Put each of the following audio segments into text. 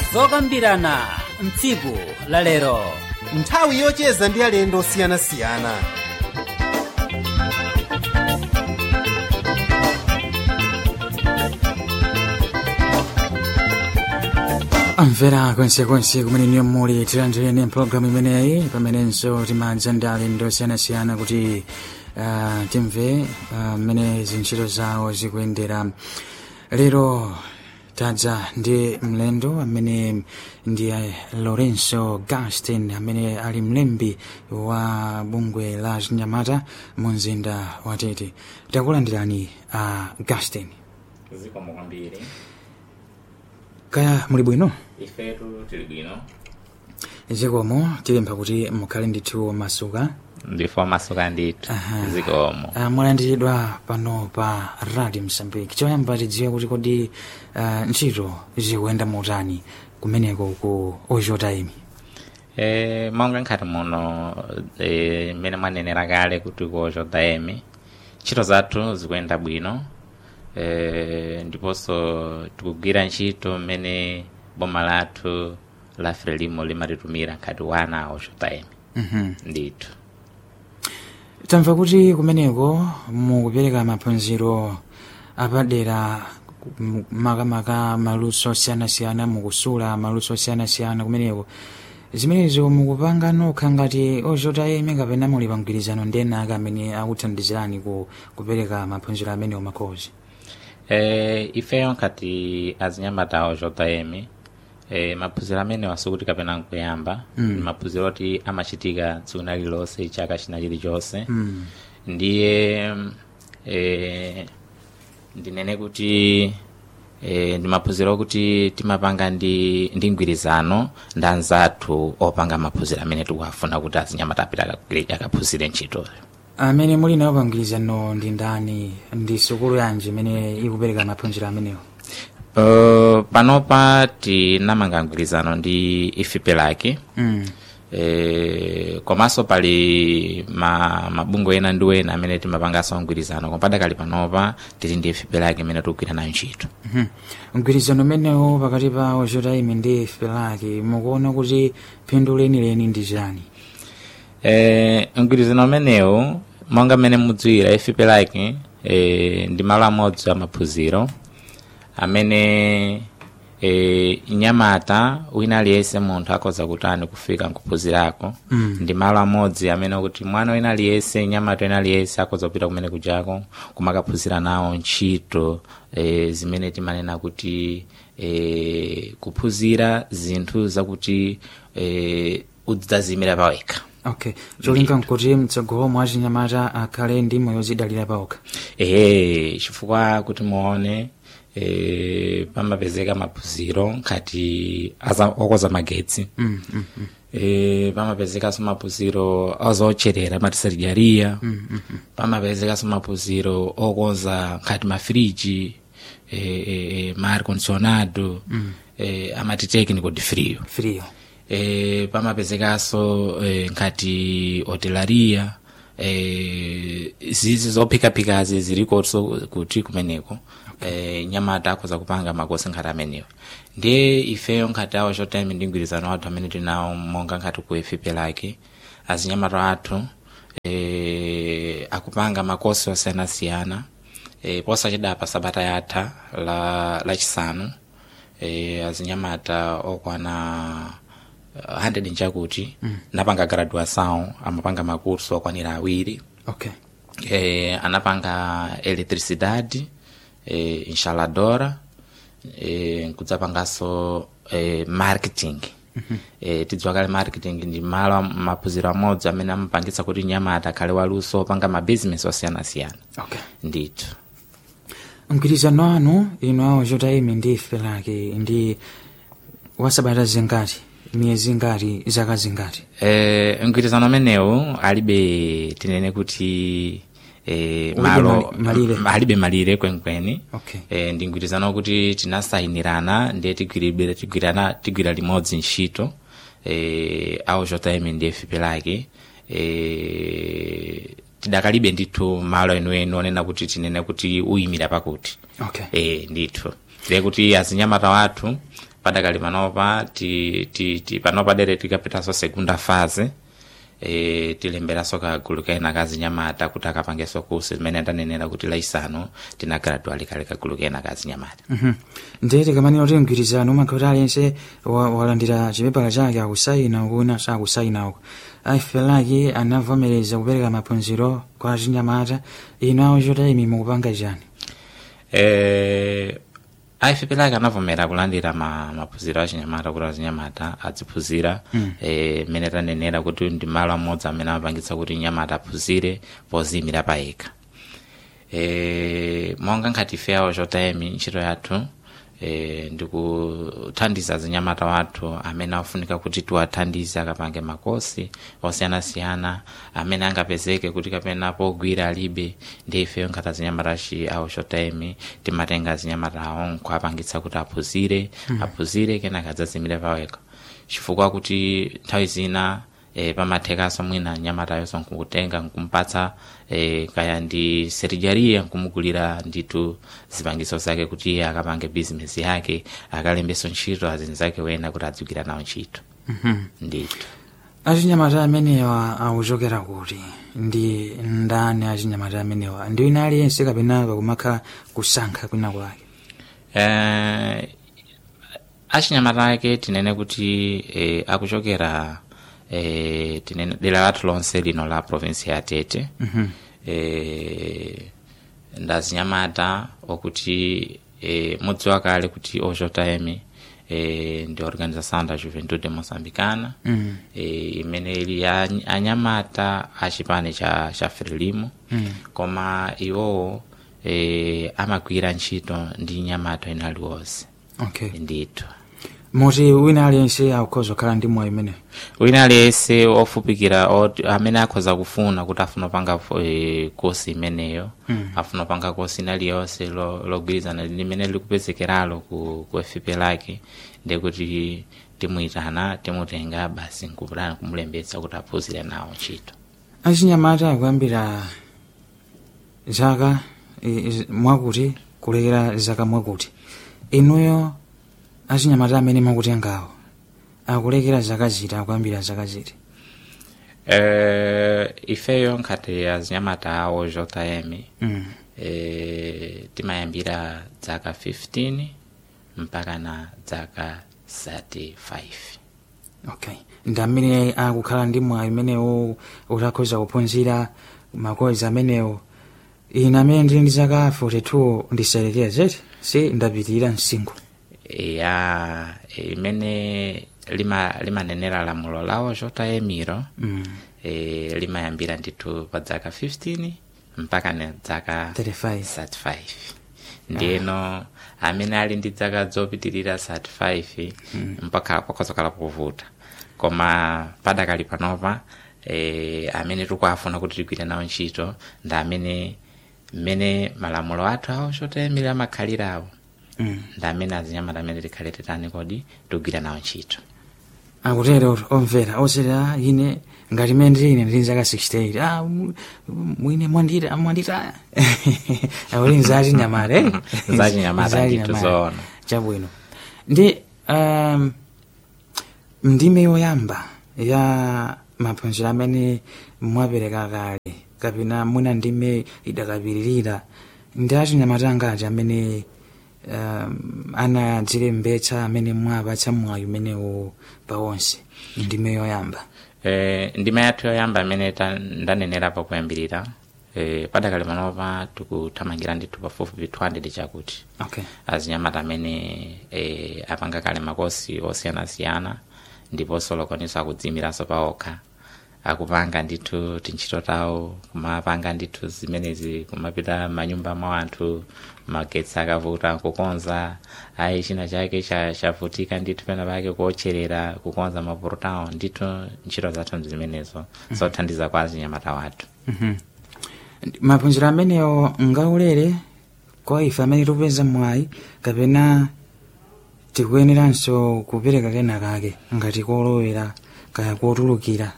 zokambirana mtsiku la lero nthawi yocheza ndi alendo osiyanasiyana amvera kwensekonse kumene niyo muli tilandireni mpulogalamu imeneyi pamenenso timadza ndi alendo osiyanasiyana kuti uh, timve mmene uh, zintchito zawo zikuyendera lero tadza ndi mlendo amene ndi lorenzo gastin amene ali mlembi wa bungwe la chinyamata mu mzinda wa tete takulandirani uh, gastin zikomo kwambiri kaya muli bwino ifetu tili bwino zikomo tipempha kuti mukhale ndithu masuka ndifo masuka ndithu Aha. zikomo uh, mwalandiridwa pano pa radio msambiki choyamba tidziwe kuti kodi uh, ntchito zikuyenda motani kumeneko ku ojotaimi e, monga nkhati muno e, mmene mwanenera kale kuti kuocho daemi ntchito zathu zikuyenda bwino e, ndiponso tikugwira ntchito mmene boma lathu la frelimo limatitumira nkhati wana aocho daemi Mhm. ndithu tamva kuti kumeneko mukupereka maphunziro apadera m- makamaka maluso osiyanasiyana mukusula maluso osiyanasiyana kumeneko zimenezo mukupanga nokha ngati ojotaimi kapena muli pa mgwirizano ndi ena ake amene akuthandizirani ku kupereka maphunziro amenewo makhozi Eh, ifeyo nkati azinyamata awo emi eh, maphunziro amene wasukuti kapena nkuyamba mm. maphunziro oti amachitika tsiku lililonse chaka china chilichonse mm. ndiye eh, ndinene kuti eh, ndi maphunziro okuti timapanga ndi, ndi mgwirizano ndi anzathu opanga maphunziro amene tikuwafuna kuti azinyamata apita akagwire- akaphunzire ntchitoyo amene muli nawo pa mgwirizano ndi ndani ndi sukulu yanji imene ikupereka maphunziro amenewo Uh, panopa tinamanga mgwirizano ndi ifipelaki mm. e, komanso pali ma, mabungwe ena ndi ena amene timapanganso mgwirizano koma padakali panopa tili ndi ifipelaki imene tikugwira nayo ntchito Mhm. mgwirizano umenewo pakati pa ojotaimi ndi felaki mukuona kuti phindu lenileni ndi chani e, mgwirizano umenewu monga mmene mudziwira ifipelaki e, ndi malo amodzi amaphunziro amene e, nyamata wina aliyense munthu akhoza kutani kufika nkuphunzirako Mm. ndi malo amodzi amene kuti mwana wina aliyense nyamata wina aliyense akhoza kupita kumene kujako kumakaphunzira nawo ntchito e, zimene timanena kuti e, kuphunzira zinthu zakuti e, udzazimira pawekha okay cholinga nkuti mtsogolo mwa chinyamata akhale ndi moyo zidalira paokha ehe chifukwa kuti muone e, pamapezeka maphunziro nkati aza- okoza magetsi mm, mm, mm. e, pamapezekanso maphunziro ozocherera matisarijaria Mm, mm, mm. pamapezekanso maphunziro okonza nkati mafriji e, e, e, ma ar condicionado Mm. e, amati technical de frio frio e, pamapezekanso e, nkati hotelaria e, zizi zophikaphikazi zilikonso kuti kumeneko e, nyamata akhoza kupanga makosi nkhati amenewo ndiye ifeyo nkhati awo chotime ndi mgwirizano wathu amene tinawo monga nkhati ku efipelaki azinyamata athu e, akupanga makosi osiyanasiyana e, posachedapa sabata yatha la lachisanu e, azinyamata okwana uh, 100 nchakuti mm. napanga graduação amapanga makurso okwanira awiri okay e, anapanga eletricidade e, instaladora e, nkudzapanganso e, marketing mm-hmm. e, tidziwa kale marketing ndi malo am- maphunziro amodzi amene amapangitsa kuti nyamata akhale waluso opanga mabizinesi osiyanasiyana okay ndithu mgwirizano wanu inu awo ojotaimi ndi felaki ndi wasabata zingati miyezi ngati zaka zingati e, mgwirizano amenewu alibe tinene kuti e, Ulibe malo mali- malire. m- alibe malire kwenikweni okay e, ndi mgwirizano wokuti tinasayinirana ndiye tigwiribira tigwirana tigwira limodzi ntchito e, awo jm ndi fpelaki e, tidakalibe ndithu malo enuenu onena kuti tinene kuti uyimira pakuti okay e, ndithu ndiye kuti azinyamata wathu padakali panopa ti, ti, ti, panopa dere tikapitanso segunda fase e, tilemberanso kagulu kena kazinyamata kuti akapangenso kusi zimene ndanenera kuti laisanu tina graduali kale kagulu kena kazinyamata Mhm. ndeti kamanena kuti mgwirizano umakha kuti aliyense wa- walandira chipepala chake akusaina ukuna sakusaina uko aifelaki anavomereza kupereka maphunziro kwa achinyamata ino awo chotayimi mukupanga chani eh, aifipelake anavomera kulandira ma, maphunziro achinyamata kuti azinyamata aziphunzira mm. eh, mene tanenera kuti ndi malo amodzi amene amapangitsa kuti nyamata aphunzire poziyimira payekha eh, monga nkhati ife awo chotayimi ntchito yathu eh, ndikuthandiza zinyamata wathu amene afunika kuti tiwathandize akapange makosi osiyanasiyana amene angapezeke kuti kapena pogwira alibe ndi ifeyo nkhata zinyamata chi awo chotayimi timatenga zinyamata awo nkuapangitsa kuti aphunzire aphunzire kenaka adzazimire pawekha chifukwa kuti nthawi zina e, pamathekaso mwina nyamatayo nkukutenga nkumpatsa e, kaya ndi serijaria nkumugulira nditu zipangiso zake kuti iye akapange bizinesi yake akalembeso ntchito azinzake wena kuti adzigwira nawo ntchito nditu achinyamata amenewa akuchokera kuti ndi ndani achinyamata amenewa ndi wina aliyense kapena pakumakha kusankha kwina kwake eh, achinyamata ake tinene kuti eh, akuchokera eh, tinene dera lathu lonse lino la provinsi ya tete mm-hmm. eh, ndazinyamata okuti eh, mudziwa kale kuti ochotayemi eh, ndi organização da juventude moçambicana mm. eh, imene ili ya anyamata achipani cha, cha frelimo mm. koma iwowo eh, amagwira ntchito ndi nyamata ina aliwonse okay ndithu moti wina aliyense akukhoza kukhala ndi mwayi imeneyo wina aliyense ofupikira oti- amene akhoza kufuna kuti afuna kupanga eh, kosi imeneyo mm. afuna kupanga kosi ina liyonse lo- logwirizana limene likupezekeralo ku, ku fp lake ndikuti timuyitana timutenga basi nkupulana kumulembetsa kuti aphunzire nawo ntchito achinyamata akuyambira zaka i- i- mwakuti kulekera zaka mwakuti inuyo achinyamata amene mwakutengawo akulekera zaka ziti akuyambira zaka ziti eh, ifeyo nkhati azinyamata awo jm mm. eh, timayambira dzaka 15 mpaka na dzaka 35 okay ndi amene akukhala ndi mwayi umenewo utakhoza kuphunzira makozi amenewo ine amene ndili ndi zaka 42 ndiselekeza zeti si ndapitirira msinkhu ya imene lima limanenera lamulo lawo jotayemiro mm. e, limayambira ndithu pa dzaka 15 mpaka na dzaka 35 35 ndiyeno amene ali ndi dzaka zopitirira 35 mpaka pakozokhala povuta koma padakali panopa e, amene tikuafuna kuti tigwire nawo ntchito ndi amene mmene malamulo athu awo chotayemira amakhalirawo mm. ndi amene azinyamata amene tikhale titani kodi tigwira nawo ntchito akutero kuti omvera osera ine ngati mene ndili ine ndili zaka 68 ah, mu- mwine mwandita mwanditaya akuti nzachinyamata eh? Zachinyamata Zachinyamata. ndithu zoona. chabwino ndi um, ndime yoyamba ya maphunziro amene mwapereka kale kapena mwina ndime idakapiririra ndi achinyamata angati amene um, anadzilembetsa amene mwapatsa mwayi umenewo pawonse ndime yoyamba e, ndima yathu yoyamba amene ta- ndanenera pakuyambirira e, padakali panopa tikuthamangira ndithu pafupifupi 200 chakuti okay azinyamata amene e, apanga kale makosi osiyanasiyana ndiponso lokoniso akudziyimiranso paokha akupanga ndithu tintchito tawo kumapanga ndithu zimenezi kumapita manyumba mwa anthu magetsi akavuta kukonza ayi china chake cha- chavutika ndithu pena pake kuotcherera kukonza maporotawo ndithu ntchito zathu zimenezo zothandiza kwa azinyamata wathu maphunziro amenewo ngaulere kwa ife amene tikupeza mwayi kapena tikuyeneranso kupereka kena kake ngati kolowera kaya kotulukira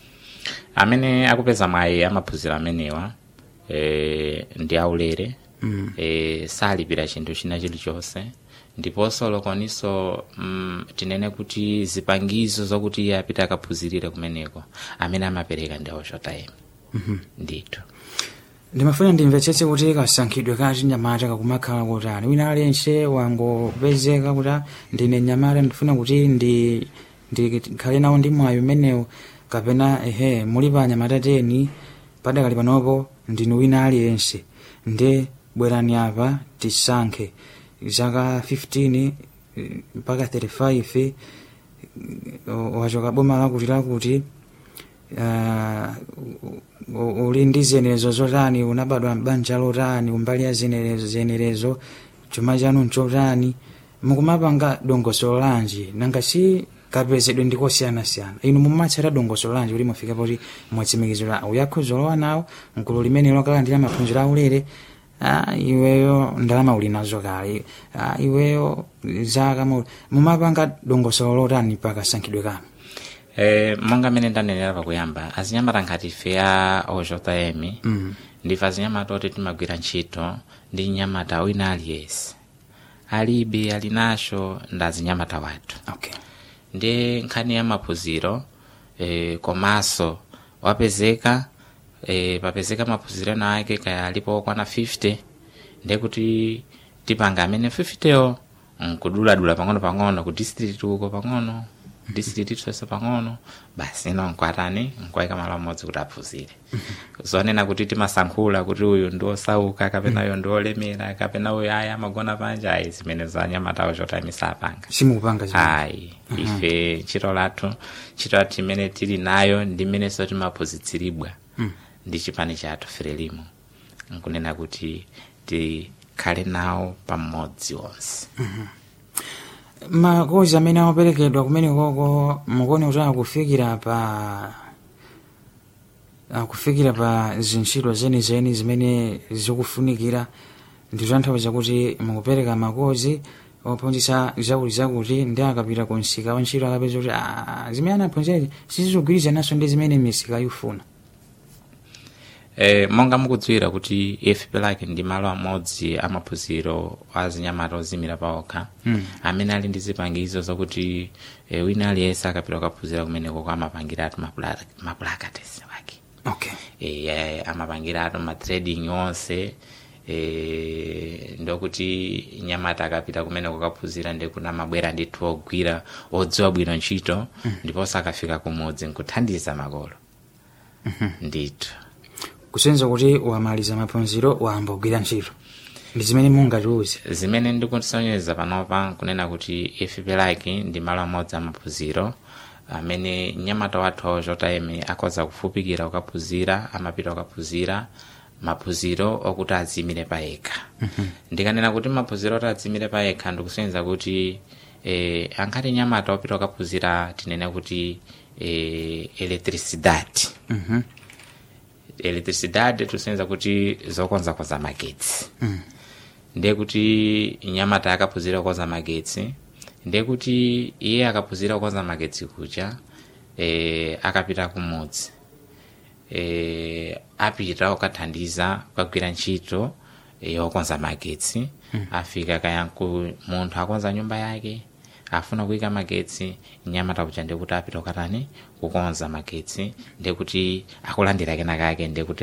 amene akupeza mwayi amaphunziro amenewa e, ndi aulere mm. e, salipira chinthu china chilichonse ndiponso lokoniso mm, tinene kuti zipangizo zokuti iye apite akaphunzirire kumeneko amene amapereka ndi oshotayemi ndithu ndimafuna ndimvetsetse kuti kasankhidwe ka chinyamata kakumakhala kutani wina aliyense wangopezeka kuti "Ah, ndine nyamata ndifuna kuti ndi ndikhale nawo ndi mwayi umenewu kapena ehe muli pa anyamata teni padakali panopo ndinu wina aliyense nde bwerani apa tisankhe zaka 15 eh, mpaka 35 eh, wachoka boma lakuti lakuti ah, u- uli ndi zenerezo zotani unabadwa m'banja lotani umbali ya zenerezo zenerezo chuma chanu nchotani mukumapanga dongosolo lanji nanga si kapezedwe ndikosiyanasiyana inu mumatsata dongosolo lanji kuti mufike poti mwatsimikizira uyakhoza lowa nawo mgulu limene lokalandira maphunziro aulere ah, iweyo ndalama uli nazo kale ah, iweyo zaka mu- mumapanga dongosolo lotani pakasankhidwe kanu Eh, monga mene ndanenera pakuyamba azinyamata ngati ife a ojm mm. ndife azinyamata oti timagwira ntchito ndi nyamata wina aliyense alibe ali nacho ndi azinyamata wathu okay ndi nkhani ya maphunziro eh, komanso wapezeka eh, papezeka maphunziro ena ake kaya alipo okwana 50 ndiye kuti tipanga amene 50yo nkuduladula pang'ono pang'ono ku district uko pang'ono district tonse pang'ono basi ino nkwatani nkwayika malo amodzi kuti aphunzire zonena kuti timasankhula kuti uyu ndi osauka kapena uyu ndi olemera kapena uyu aya amagona panja ayi zimene zanyamatawo chotayimisa apanga simukupanga zimene ayi ife ntchito lathu ntchito lathu imene tili nayo ndi imenenso timaphunzitsiridwa ndi chipani chathu frelimo nkunena kuti tikhale nawo pamodzi onse makozi amene amaperekedwa kumene koko mukuone kuti akufikira pa akufikira pa zintchito zenizeni zimene zikufunikira ndizotanthauza kuti mukupereka makozi ophunzitsa zakuti zakuti ndi akapita ku msika wa ntchito akapeza kuti "Ah, zimene anaphunzirazi sizikugwirizananso ndi zimene misika ifuna Eh, monga mukudziwira kuti fplak ndi malo amodzi amaphunziro azinyamata ozimira paokha Mm. amene ali ndi zipangizo zokuti eh, wina aliyense akapita kukaphunzira kumeneko amapangiratu mapulakatesi wake okay e, amapangiratu matrading onse e, ndokuti nyamata akapita kumene kukaphunzira ndikuna mabwera ndithu ogwira odziwa bwino ntchito ndiponso akafika kumudzi nkuthandiza makolo ndithu kusenza kuti wamaliza maphunziro wayamba kugwira ntchito ndi zimene mungatiuze zimene ndikusonyeza panopa kunena kuti fplak ndi malo amodzi amaphunziro amene nyamata wathu ojm akhoza kufupikira kukaphunzira amapita kukaphunzira maphunziro okuti adzimire payekha ndikanena kuti maphunziro oti adzimire payekha ndikusonyeza kuti eh, ankhati nyamata opita kukaphunzira tinene kuti eh, electricidade Mhm. electricidade tusonyeza kuti zokonzakonza magetsi ndiye kuti nyamata akaphunzira kukonza magetsi ndiye kuti iye akaphunzira kukonza magetsi kucha e, akapita kumudzi e, apita ukathandiza kukagwira ntchito e, yokonza magetsi afika kayanku munthu akonza nyumba yake afuna kuyika magetsi nyamata kucha ndikuti apita ukatani kukonza magetsi ndikuti akulandira kenakake ndikuti